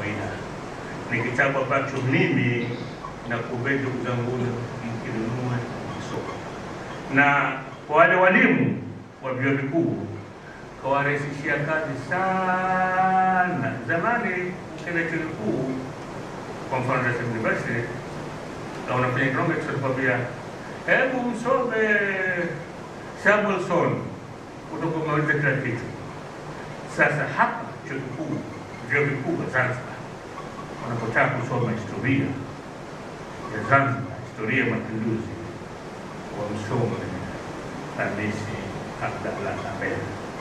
faida. Ni kitabu ambacho mimi na kuombeni ndugu zangu mkinunue mkisoma, na kwa wale walimu wa vyuo vikuu kawarahisishia kazi sana. Zamani ukienda chuo kikuu, kwa mfano Dar es Salaam University, na unafanya economics, watakwambia hebu msome Samuelson kutoka umaliza kila kitu. Sasa hapa chuo kikuu, vyuo vikuu vya Zanzibar wanapotaka kusoma historia ya Zanzibar, historia ya mapinduzi, wamsome Hamisi Abdallah Abeid.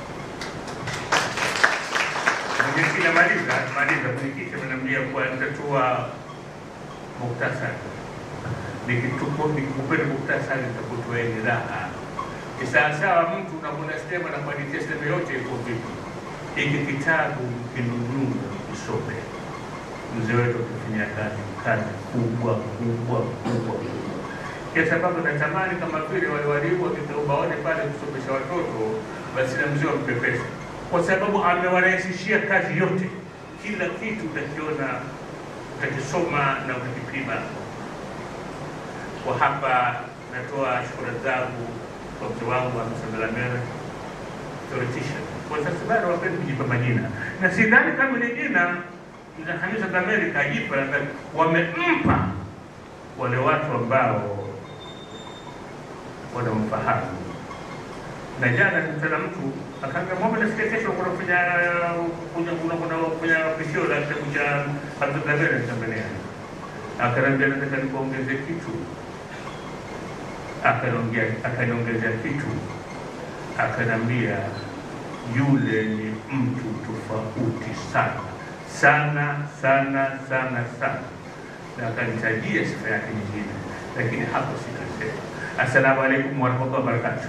Mwenyekiti namaliza maliza, mwenyekiti ameniambia kuwa nitatoa muktasari, nikikupeni muktasari nitakutoeni raha. Ni sawasawa mtu unakwenda sinema na kuandikia sinema yote iko vipi. Hiki kitabu kinunue usome. Mzee wetu akifanya kazi kazi kubwa kubwa kubwa kubwa, kwa sababu natamani kama vile wale walimu wakikaa ubaoni pale kusomesha watoto, basi na mzee wampe pesa, kwa sababu amewarahisishia kazi yote. Kila kitu utakiona, utakisoma na utakipima. Kwa hapa natoa shukrani zangu kwa mzee wangu Hamisa theoretician kwa sasa bado wapendi kujipa majina, na sidhani kama ile jina la Hamisa Dlameli kajipa, wamempa wale watu ambao wanamfahamu. Na jana nikutana mtu akaambia, Mohamed, nasikia kesho kuna kufanya kuna kuna kuna kufanya pishio la kitabu cha Hamisa Dlameli Tanzania. Akaniambia nataka nikuongeze kitu, akaniongea akaniongezea kitu, akaniambia yule ni mtu tofauti sana sana sana sana sana, na akanitajia sifa yake nyingine, lakini hapo sitasema. Assalamu alaikum warahmatullahi wabarakatuh.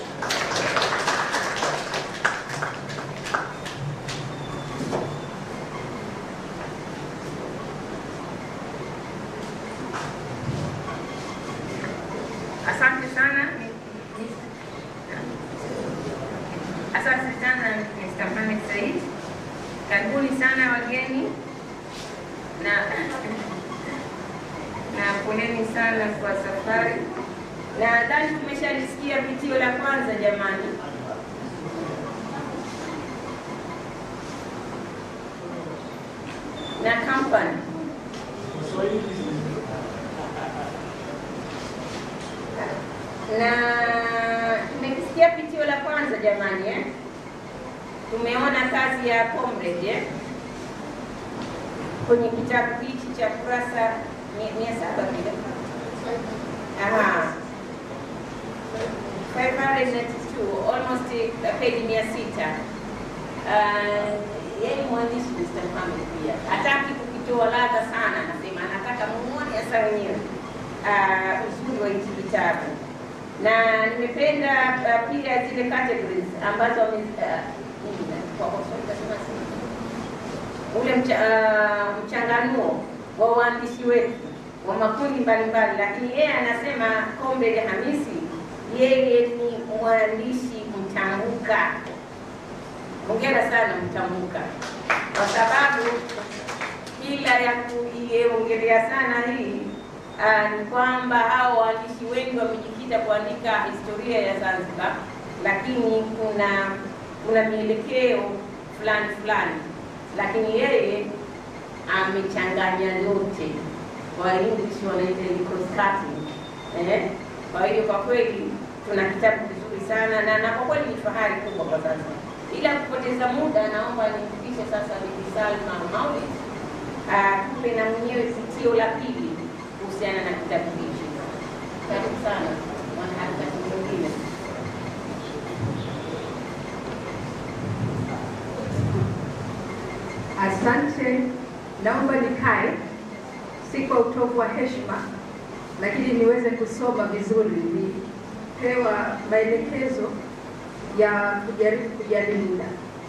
Asante sana. Asante sana Mr. Mohamed Said. Karibuni sana wageni na na poleni sana kwa safari. Nadhani tumeshalisikia pitio la kwanza jamani. Na company na tumekisikia pitio la kwanza jamani eh? Tumeona kazi ya comrade eh? kwenye kitabu hichi cha kurasa mia mia saba vile Aha. 592 almost uh, page mia sita uh, yeye mwandishi Mr. Mohamed pia hataki kukitoa ladha sana, anasema anataka muone hasa wenyewe uh, uzuri wa hichi kitabu na nimependa uh, pia zile categories ambazo wame- uh, nini na- kwa kwa Kiswahili nasema sema ule mcha, uh, mchanganuo wa uandishi wetu wa makundi mbalimbali, lakini yeye anasema Comrade Hamisi yeye ni mwandishi mtambuka. Hongera sana mtambuka, kwa sababu bila ya kuiongelea sana hii ah, ni kwamba hao waandishi wengi wamejikita kuandika historia ya Zanzibar, lakini kuna kuna mielekeo fulani fulani, lakini yeye amechanganya yote. Kwa English wanaita ni cross cutting eh. Kwa hiyo kwa kweli tuna kitabu kizuri sana na, na kwa kweli ni fahari kubwa kwa sasa. Bila kupoteza muda, naomba nimpishe sasa Bibi Salma Maulid tupe na mwenyewe pitio la pili kuhusiana na kitabu hichi. Karibu sana mwanaharakati mwingine. Asante, naomba nikae, si kwa utovu wa heshima, lakini niweze kusoma vizuri, nipewa maelekezo ya kujaribu kujali muda.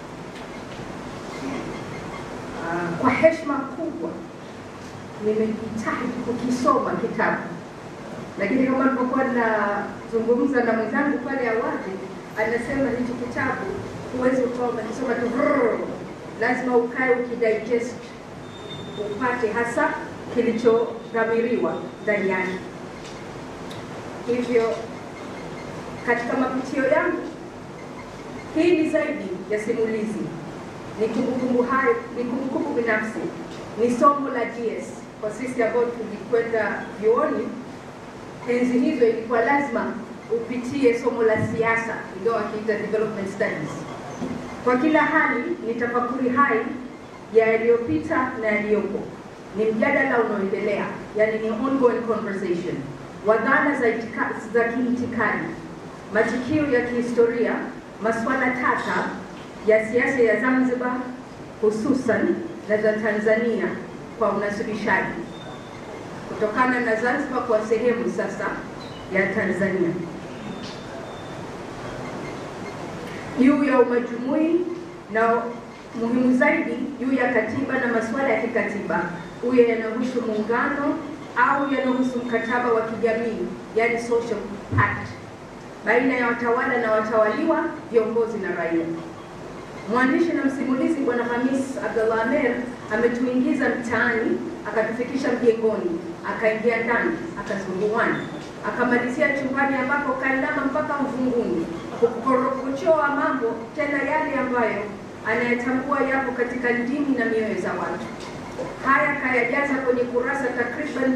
Ah, Kwa heshima kubwa nimejitahidi kukisoma kitabu, lakini kama nilivyokuwa nazungumza na mwenzangu pale awali, anasema hichi kitabu huwezi ukawa umekisoma tu brrr, lazima ukae ukidigest upate hasa kilichodhamiriwa ndani yake. Hivyo katika mapitio yangu, hii ni zaidi ya simulizi, ni kumbukumbu hai, ni kumbukumbu binafsi, ni somo la GS kwa sisi ambao tulikwenda vyuoni enzi hizo, ilikuwa lazima upitie somo la siasa, ingawa wakiita development studies. Kwa kila hali ni tafakuri hai ya yaliyopita na yaliyopo, ni mjadala unaoendelea, yani ni ongoing conversation wa dhana za, itika, za kiitikadi, matukio ya kihistoria, masuala tata ya siasa ya Zanzibar hususan na za Tanzania kwa unasirishaji kutokana na Zanzibar kwa sehemu sasa ya Tanzania juu ya umajumui na muhimu zaidi juu ya katiba na masuala ya kikatiba, huyo yanahusu muungano au yanahusu mkataba wa kijamii, yani social pact, baina ya watawala na watawaliwa, viongozi na raia. Mwandishi na msimulizi Bwana Hamis Abdullah Amer ametuingiza mtaani, akatufikisha mjengoni, akaingia ndani, akazunguana, akamalizia chumbani ambapo kainama mpaka mvunguni kukorokochoa mambo tena yale ambayo anayetambua yapo katika ndimi na mioyo za watu. Haya kayajaza kwenye kurasa takriban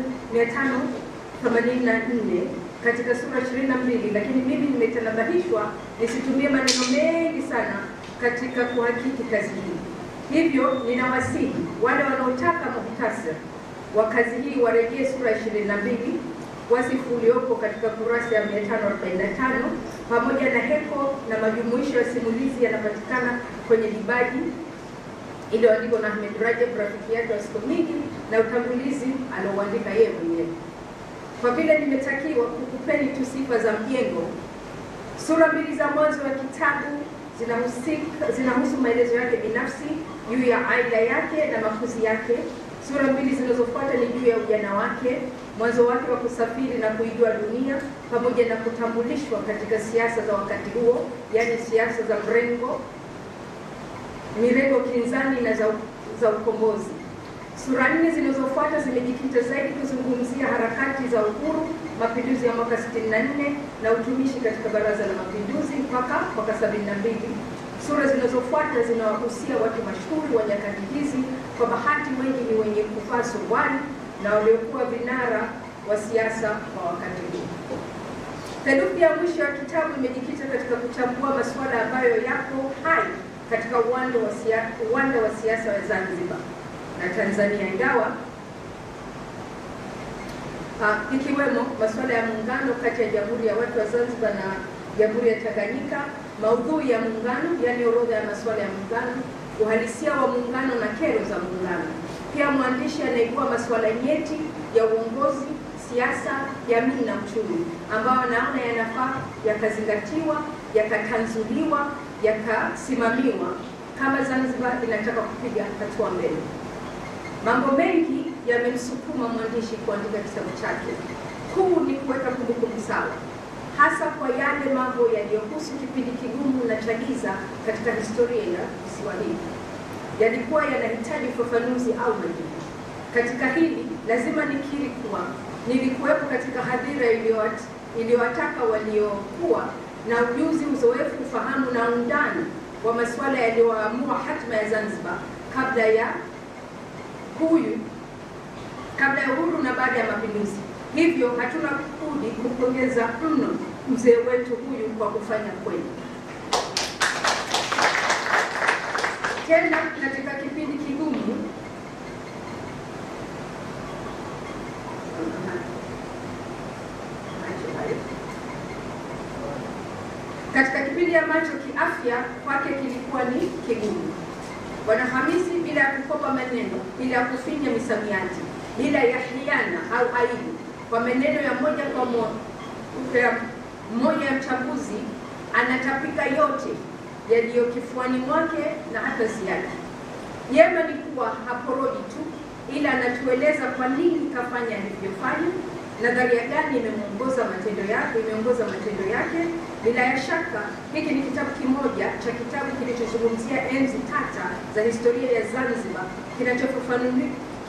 584 katika sura 22, lakini mimi nimetanabahishwa nisitumie maneno mengi sana katika kuhakiki kazi hii. Hivyo ninawasihi wale wanaotaka muhtasari wa kazi hii warejee sura 22 wasifu uliopo katika kurasa ya 545 pamoja na heko na majumuisho ya simulizi yanapatikana kwenye dibaji iliyoandikwa na Ahmed Rajab, rafiki yake wa siku nyingi, na utangulizi aliouandika yeye mwenyewe. Kwa vile nimetakiwa kukupeni tu sifa za mjengo, sura mbili za mwanzo wa kitabu zinahusika zinahusu maelezo yake binafsi juu ya aila yake na makuzi yake. Sura mbili zinazofuata ni juu ya ujana wake, mwanzo wake wa kusafiri na kuijua dunia, pamoja na kutambulishwa katika siasa za wakati huo, yaani siasa za mrengo mirengo kinzani na za, za ukombozi. Sura nne zinazofuata zimejikita zaidi kuzungumzia harakati za uhuru, mapinduzi ya mwaka 64 na utumishi katika Baraza la Mapinduzi mpaka mwaka 72. Sura zinazofuata zinawahusia watu mashuhuri wa nyakati hizi. Kwa bahati, wengi ni wenye kuvaa suruali na waliokuwa vinara wa siasa wa wakati huu. Theluthi ya mwisho ya kitabu imejikita katika kuchambua masuala ambayo yapo hai katika uwanda wa siasa, uwanda wa siasa wa Zanzibar na Tanzania, ingawa uh, ikiwemo masuala ya muungano kati ya Jamhuri ya Watu wa Zanzibar na Jamhuri ya Tanganyika, maudhui ya muungano, yaani orodha ya masuala ya muungano, uhalisia wa muungano na kero za muungano. Pia mwandishi anaibua masuala nyeti ya uongozi, siasa, jamii na uchumi, ambayo anaona yanafaa yakazingatiwa, yakatanzuliwa, yakasimamiwa kama Zanzibar inataka kupiga hatua mbele. Mambo mengi yamemsukuma mwandishi kuandika kitabu chake. Kuu ni kuweka kumbukumbu sawa, hasa kwa yale mambo yaliyohusu kipindi kigumu na cha giza katika historia ya visiwa hivi, yalikuwa yanahitaji ufafanuzi au majibu. Katika hili lazima nikiri kuwa nilikuwepo katika hadhira iliyowataka waliokuwa na ujuzi, uzoefu, ufahamu na undani wa masuala yaliyoamua hatima ya Zanzibar kabla ya huyu kabla ya uhuru na baada ya mapinduzi. Hivyo hatuna budi kumpongeza mno mzee wetu huyu kwa kufanya kweli. Tena katika kipindi kigumu katika kipindi ambacho kiafya kwake kilikuwa ni kigumu. Bwana Hamisi, bila ya kukopa maneno, bila ya kufinya misamiati, bila ya hiana au aibu, kwa maneno ya moja kwa moja mmoja ya mchambuzi anatapika yote yaliyo kifuani mwake na hata ziada. Jema ni kuwa haporoji tu, ila anatueleza kwa nini kafanya alivyofanya, nadharia gani imemwongoza matendo yake imeongoza matendo yake. Bila ya shaka hiki ni kitabu kimoja cha kitabu kilichozungumzia enzi tata za historia ya Zanzibar, kinachofafanuli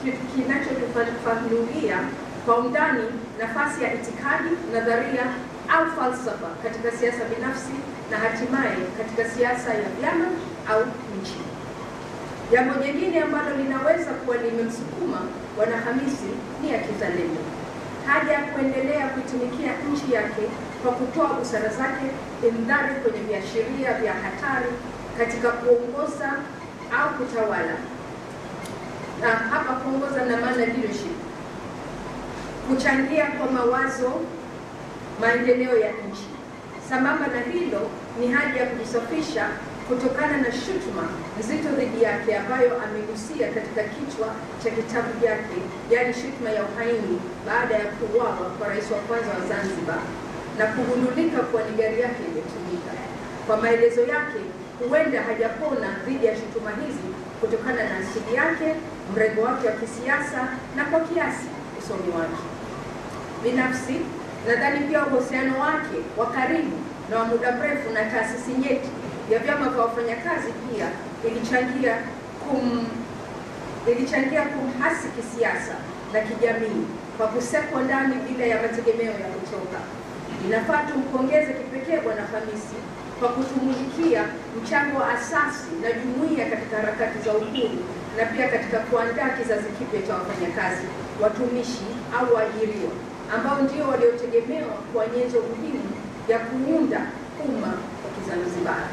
kinachotufafanulia kwa undani nafasi ya itikadi, nadharia au falsafa katika siasa binafsi na hatimaye katika siasa ya vyama au nchi. Jambo jingine ambalo linaweza kuwa limemsukuma Bwana Hamisi ni ya kizalendo, haja ya kuendelea kuitumikia nchi yake kwa kutoa busara zake indhari kwenye viashiria vya hatari katika kuongoza au kutawala. Na hapa kuongoza na maana leadership, kuchangia kwa mawazo maendeleo ya nchi. Sambamba na hilo, ni haja ya kujisafisha kutokana na shutuma nzito dhidi yake ambayo amegusia katika kichwa cha kitabu chake, yaani shutuma ya uhaini baada ya kuuawa kwa rais wa kwanza wa Zanzibar na kugundulika kuwa ni gari yake imetumika. Kwa maelezo yake, huenda hajapona dhidi ya shutuma hizi kutokana na asili yake, mrengo wake wa kisiasa na kwa kiasi usomi wake. Binafsi nadhani pia uhusiano wake wa karibu na wa muda mrefu na taasisi nyeti ya vyama vya wafanyakazi pia ilichangia kum ilichangia kumhasi kisiasa na kijamii kwa kusekwa ndani bila ya mategemeo ya kutoka. Inafaa tumpongeze kipekee Bwana Hamisi kwa kutumulikia mchango wa asasi na jumuiya katika harakati za uhuru na pia katika kuandaa kizazi kipya cha wafanyakazi, watumishi au waajiriwa ambao ndio waliotegemewa kwa nyenzo muhimu ya kuunda umma wa Kizanzibari,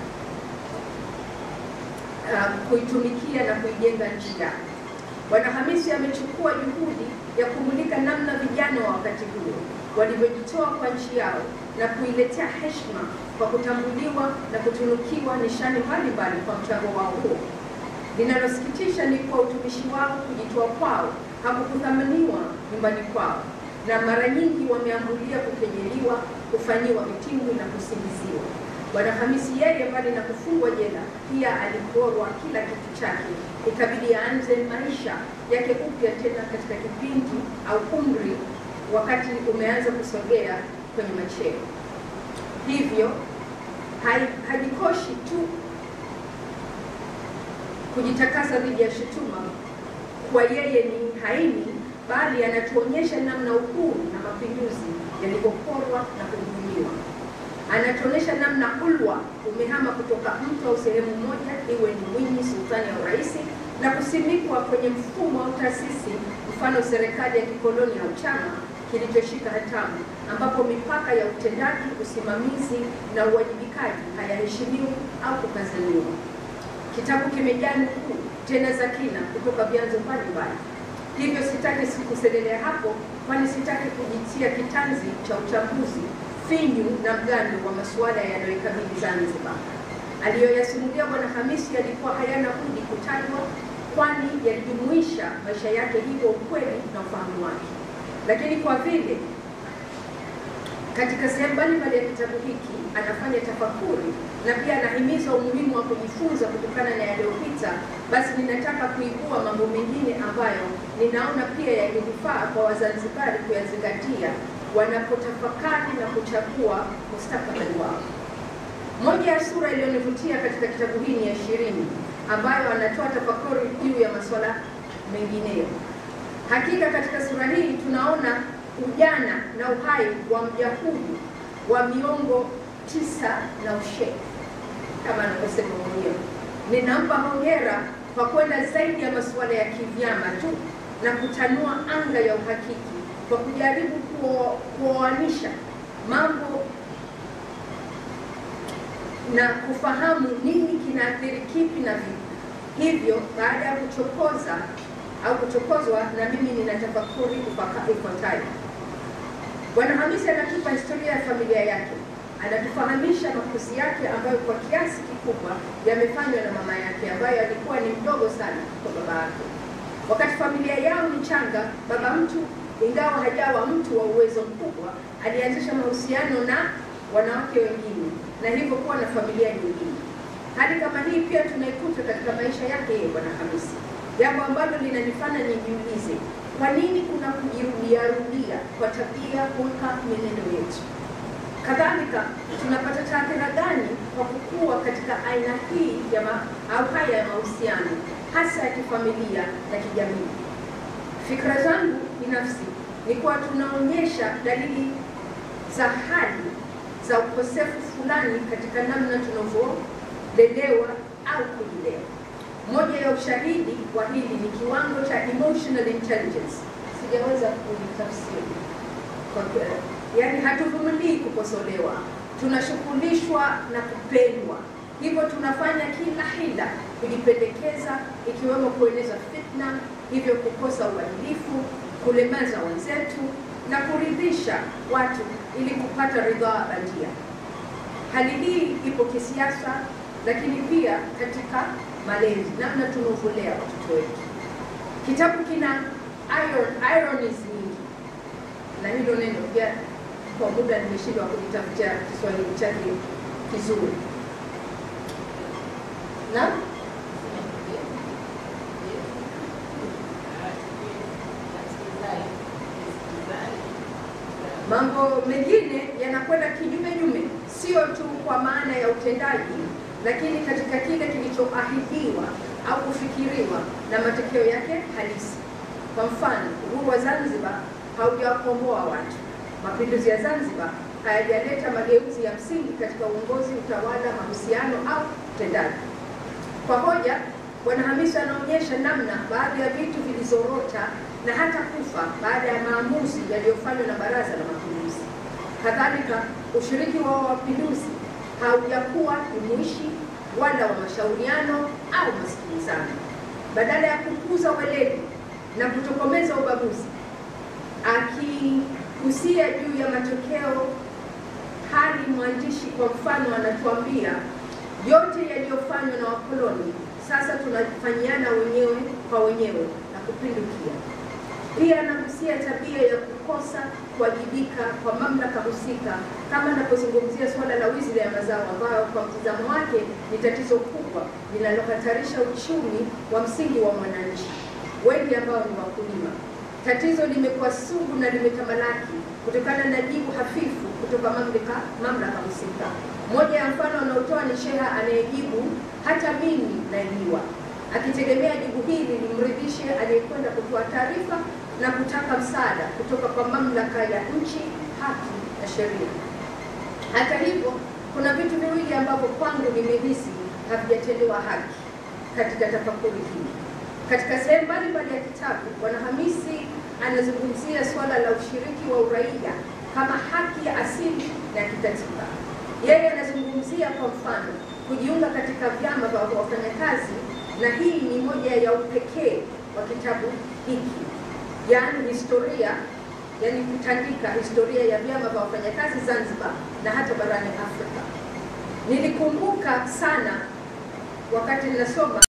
uh, kuitumikia na kuijenga nchi yake. Bwana Hamisi amechukua juhudi ya kumulika namna vijana wa wakati huo walivyojitoa kwa nchi yao na kuiletea heshima kwa kutambuliwa na kutunukiwa nishani mbalimbali kwa mchango wao huo. Linalosikitisha ni kuwa utumishi wao, kujitoa kwao hakukuthaminiwa nyumbani kwao, na mara nyingi wameambulia kukejeliwa, kufanyiwa vitimbi na kusingiziwa. Bwana Hamisi yeye, mbali na kufungwa jela, pia aliporwa kila kitu chake, ikabidi aanze maisha yake upya tena katika kipindi au umri wakati umeanza kusogea kwenye macheo. Hivyo hai- hajikoshi tu kujitakasa dhidi ya shutuma kwa yeye ni haini, bali anatuonyesha namna uhuru na mapinduzi yalivyoporwa na kudhulumiwa. Anatuonyesha namna ulwa umehama kutoka mtu au sehemu moja, iwe ni Mwinyi, sultani au rais, na kusimikwa kwenye mfumo au taasisi, mfano serikali ya kikoloni au chama kilichoshika hatamu, ambapo mipaka ya utendaji, usimamizi na uwajibikaji hayaheshimiwi au kukazaniwa. Kitabu kimejaa nukuu tena za kina kutoka vyanzo mbalimbali, hivyo sitaki kuselelea hapo, kwani sitaki kujitia kitanzi cha uchambuzi finyu na mgando wa masuala yanayoikabili Zanzibar. Aliyoyasimulia Bwana Hamisi yalikuwa hayana budi kutajwa, kwani yalijumuisha maisha yake, hivyo ukweli na ufahamu wake. Lakini kwa vile katika sehemu mbalimbali ya kitabu hiki anafanya tafakuri na pia anahimiza umuhimu wa kujifunza kutokana na yaliyopita, basi ninataka kuibua mambo mengine ambayo ninaona pia yangenifaa kwa Wazanzibari kuyazingatia wanapotafakari na kuchagua mustakabali wao. Moja ya sura iliyonivutia katika kitabu hii ni ya ishirini ambayo anatoa tafakuri juu ya masuala mengineyo. Hakika katika sura hii tunaona ujana na uhai wa mja huyu wa miongo tisa na ushe kama anavyosema mwenyewe. Ninampa hongera kwa kwenda zaidi ya masuala ya kivyama tu na kutanua anga ya uhakiki kwa kujaribu kuo- kuoanisha mambo na kufahamu nini kinaathiri kipi na vipi. Hivyo baada ya kuchokoza au kuchokozwa, na mimi nina tafakuri ifaka- ifuatayo. Bwana Hamisi anatupa historia ya familia yake, anatufahamisha makuzi yake ambayo kwa kiasi kikubwa yamefanywa na mama yake ambaye alikuwa ni mdogo sana kwa baba yake. Wakati familia yao ni changa, baba mtu ingawa hajawa mtu wa uwezo mkubwa, alianzisha mahusiano na wanawake wengine na hivyo kuwa na familia nyingine. Hali kama hii pia tunaikuta katika maisha yake yeye Bwana Hamisi, jambo ambalo linanifanya nijiulize kwa nini kuna kujirudiarudia kwa tabia, hulka, mienendo yetu. Kadhalika, tunapata taathira gani kwa kukua katika aina hii ya ma, au haya ya mahusiano hasa ya kifamilia na kijamii? Fikra zangu binafsi ni kuwa tunaonyesha dalili za hali za ukosefu fulani katika namna tunavyolelewa au kulelewa. Moja ya ushahidi wa hili ni kiwango cha emotional intelligence. Sijaweza kulitafsiri kwa kweli, yaani hatuvumilii kukosolewa, tunashughulishwa na kupendwa, hivyo tunafanya kila hila kujipendekeza, ikiwemo kueneza fitna, hivyo kukosa uadilifu, kulemaza wenzetu na kuridhisha watu ili kupata ridhaa bandia. Hali hii ipo kisiasa, lakini pia katika malezi, namna tunavyolea watoto wetu. Kitabu kina iron, ironies nyingi, na hilo neno pia kwa muda nimeshindwa kulitafutia Kiswahili chake kizuri na mambo mengine yanakwenda kinyume nyume, sio tu kwa maana ya utendaji, lakini katika kile kilichoahidiwa au kufikiriwa na matokeo yake halisi. Kwa mfano, uhuru wa Zanzibar haujawakomboa watu. Mapinduzi ya Zanzibar hayajaleta mageuzi ya msingi katika uongozi, utawala, mahusiano au utendaji. Kwa hoja, Bwana Hamisi anaonyesha namna baadhi ya vitu vilizorota na hata kufa baada ya maamuzi yaliyofanywa na Baraza la Mapinduzi. Kadhalika, ushiriki wa wapinduzi haujakuwa jumuishi wala wa mashauriano au masikilizano. Badala ya kukuza weledi na kutokomeza ubaguzi, akigusia juu ya matokeo hali mwandishi kwa mfano anatuambia yote yaliyofanywa na wakoloni sasa tunafanyiana wenyewe kwa wenyewe na kupindukia. Pia anagusia tabia ya kukosa kuwajibika kwa mamlaka husika, kama anapozungumzia suala la wizi ya mazao ambayo kwa mtizamo wake ni tatizo kubwa linalohatarisha uchumi wa msingi wa mwananchi wengi ambao ni wakulima. Tatizo limekuwa sugu na limetamalaki kutokana na jibu hafifu kutoka mamlaka mamlaka husika. Moja ya mfano anaotoa ni sheha anayejibu hata mimi naibiwa, akitegemea jibu hili limridhishe aliyekwenda kutoa taarifa na kutaka msaada kutoka kwa mamlaka ya nchi, haki na sheria. Hata hivyo, kuna vitu viwili ambavyo kwangu nimehisi havijatendewa haki katika tafakuri hii. Katika sehemu mbalimbali ya kitabu, Bwana Hamisi anazungumzia suala la ushiriki wa uraia kama haki ya asili na kikatiba. Yeye anazungumzia kwa mfano kujiunga katika vyama vya wafanyakazi, na hii ni moja ya upekee wa kitabu hiki, yaani historia, yaani kutandika historia ya vyama vya wafanyakazi Zanzibar na hata barani Afrika. Nilikumbuka sana wakati ninasoma